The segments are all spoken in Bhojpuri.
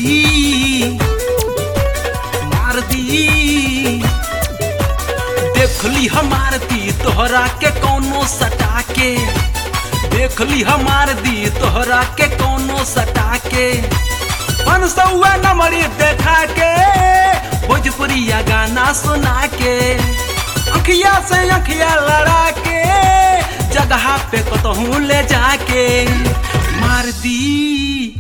दी मार दी देखली हमार दी तोहरा के कौनो सटा के देखली हमार दी तोहरा के कौनो सटा के पन सौआ नंबरी देखा के भोजपुरिया गाना सुना के अखिया से अखिया लड़ा के जगह पे कतहूँ ले जाके मार दी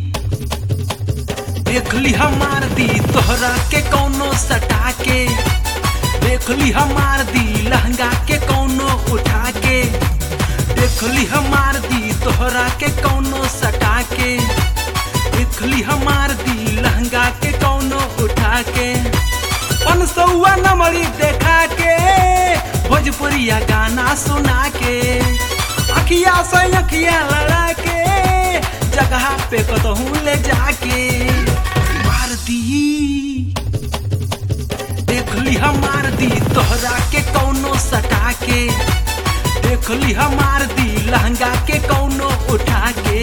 देखली हमार दी तोहरा के कौनो सटा के देखली हमार दी लहंगा के कौनो उठा के देखली हमार दी तोहरा के कौनो सटा के देखली हमार दी लहंगा के कौनो उठा के पन सौआ नंबरी देखा के भोजपुरिया गाना सुना के अखिया से अखिया लड़ा के जगह पे कतहूँ ले जाके मार दी देखली हमार दी तोहरा के कौनो सटा के देखली हमार दी लहंगा के कौनो उठा के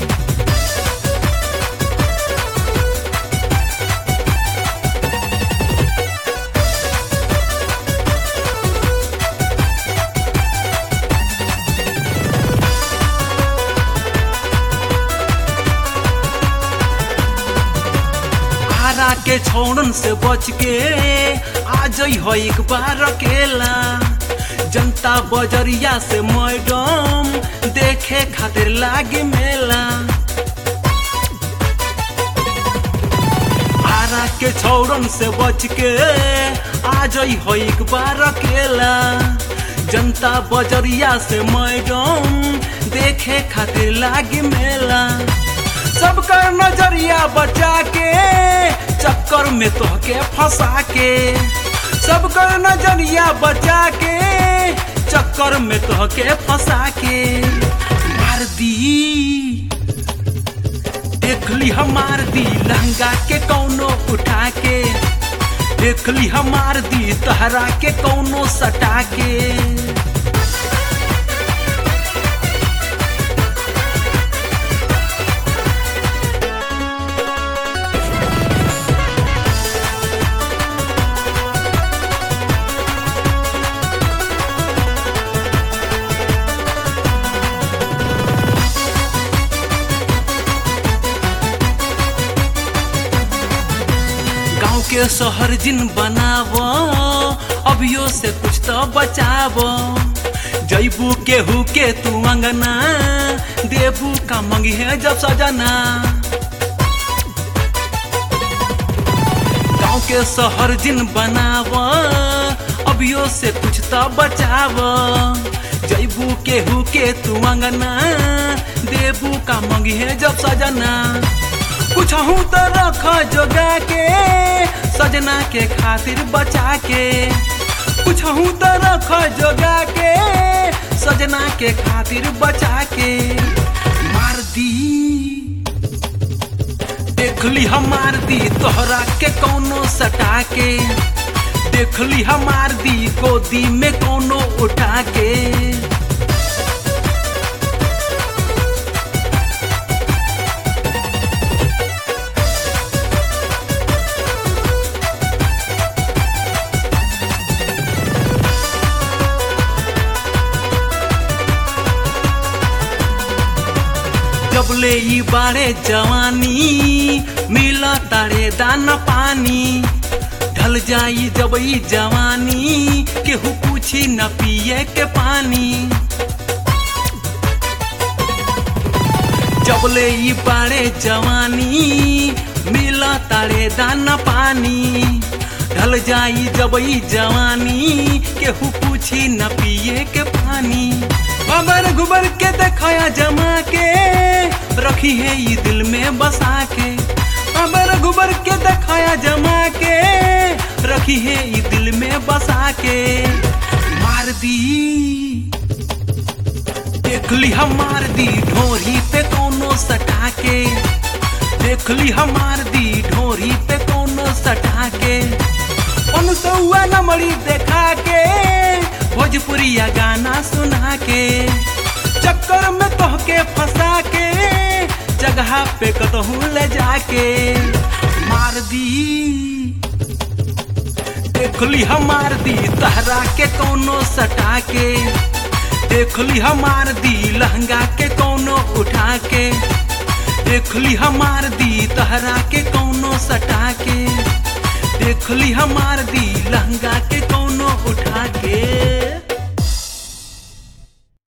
आरा के छोड़न से बच के आ जई हो एक बार अकेला जनता बजरिया से मैडम देखे खातिर लागे मेला आरा के छोड़न से बच के आ जई हो एक बार अकेला जनता बजरिया से मैडम देखे खातिर लागे मेला सबका नजरिया बचा के चक्कर में तोहके फंसा के सबका नजरिया बचा के चक्कर में तोहके फंसा के मार दी देखली हमार दी लहंगा के कौनो उठा के देखली हमार दी तहरा के कौनो सटा के गाँव के शहर जिन बनाव अभियो से कुछ तो बचाव जैबू केहू के तू अंगना देबू का मंगी है जब सजना गाँव के शहर जिन बनाव अभियो से कुछ तो बचाव जैबू केहू के तू अंगना देबू का मंगी है जब सजना कुछ हूँ तो रख जोगा के सजना के खातिर बचा के कुछ हूँ तो रख जोगा के सजना के खातिर बचा के मार दी देखली हमार दी तोहरा के कौनो सटा के देखली हमार दी गोदी में कौनो उठा के जबले ई बारे जवानी मिला तारे दाना पानी ढल जाई जब ई जवानी केहू पूछी न पिए के पानी जबले ई बारे जवानी मिला तारे दाना पानी ढल जाई जब ई जवानी केहू पूछी न पिए के पानी अबर गुबर के देखाया जमा के रखी है ये दिल में बसा के अबर गुबर के देखाया जमा के रखी है ये दिल में बसा के मार दी देखली हमार दी ढोरी पे कोनो सटा के देखली हमार दी ढोरी पे कोनो सटा के उन सौआ नमरी देखा के भोजपुरिया गाना सुना के चक्कर में तोहके फंसा के जगह पे कतहूँ ले जाके मार दी देखली हमार दी तहरा के कोनो सटा के देखली हमार दी लहंगा के कोनो उठा के देखली हमार दी तहरा के कोनो सटा के देखली हमार दी लहंगा के कोनो उठा के